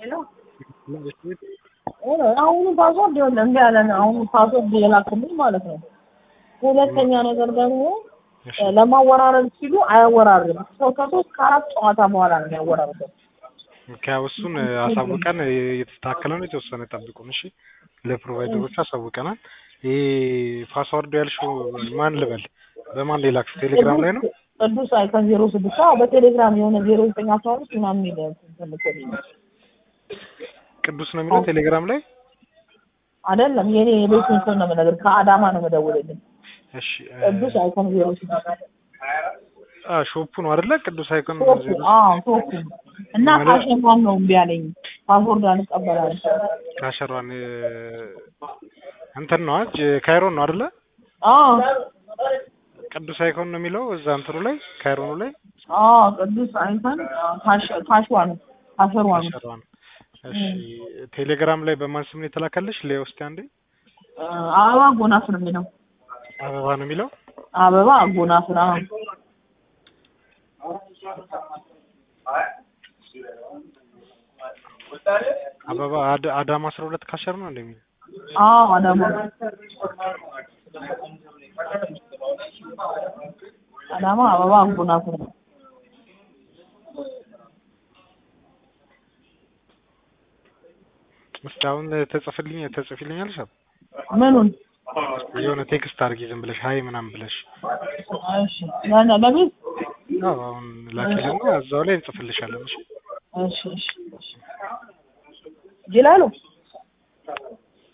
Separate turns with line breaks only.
አሁኑ ፓስወርድ ይኸውልህ እምቢ አለን። አሁኑ ፓስወርድ የላክልኝ ማለት ነው። ሁለተኛ ነገር ደግሞ ለማወራረድ ሲሉ አያወራርድም። ሰው ከሶስት ከአራት ጨዋታ በኋላ ነው የሚያወራርደው።
ያው እሱን አሳውቀን እየተስተካከለ ነው። የተወሰነ ጠብቁን እሺ። ለፕሮቫይደሮቹ አሳውቀናል። ይሄ ፓስዋርዱ ያልሽው ማን ልበል? በማን ላክሽ? ቴሌግራም ላይ ነው?
ቅዱስ አይከን ዜሮ ስድስት አዎ፣ በቴሌግራም የሆነ ዜሮ ዘጠኝ አስራ አምስት ምናምን የሚል ትልክልኝ
ቅዱስ ነው የሚለው ቴሌግራም ላይ
አይደለም። የኔ የቤቱን ስም ነው የምነግርህ። ከአዳማ ነው የምደውልልኝ።
እሺ
ቅዱስ አይኮን ዜሮ ስድስት
አ ሾፑ ነው አይደለ? ቅዱስ አይኮን
ቶፕ
ዜሮ
አዎ ቶፕ እና ካሸንፋን ነው እምቢ አለኝ። ፓስወርድ አንቀበላለን።
ካሸሯን እንትን ነው አጅ ካይሮን ነው አይደለ?
አዎ
ቅዱስ አይኮን ነው የሚለው እዛ እንትኑ ላይ ካይሮኑ ላይ
አዎ ቅዱስ አይኮን ካሽዋን ካሸሯን
ካሸሯን። እሺ ቴሌግራም ላይ በማን ስም ነው የተላከልሽ? ላይ ውስጥ አንዴ
አበባ ጎናፍር የሚለው
አበባ ነው የሚለው
አበባ ጎናፍር አዎ
አበባ አድ- አዳማ አስራ ሁለት ካሸር ነው እንደሚል
አዎ አዳማ አዳማ አበባ ጎናፍር ነው።
እስኪ አሁን ተጽፍልኝ ተጽፊልኛለሽ?
ምኑን
የሆነ ቴክስት አድርጊ ዝም ብለሽ ሀይ ምናምን ብለሽ
እሺ ለነ ለቤት
አዎ አሁን ላኪልና እዛው ላይ እንጽፍልሻለን። እሺ
እሺ እሺ እሺ ይላሉ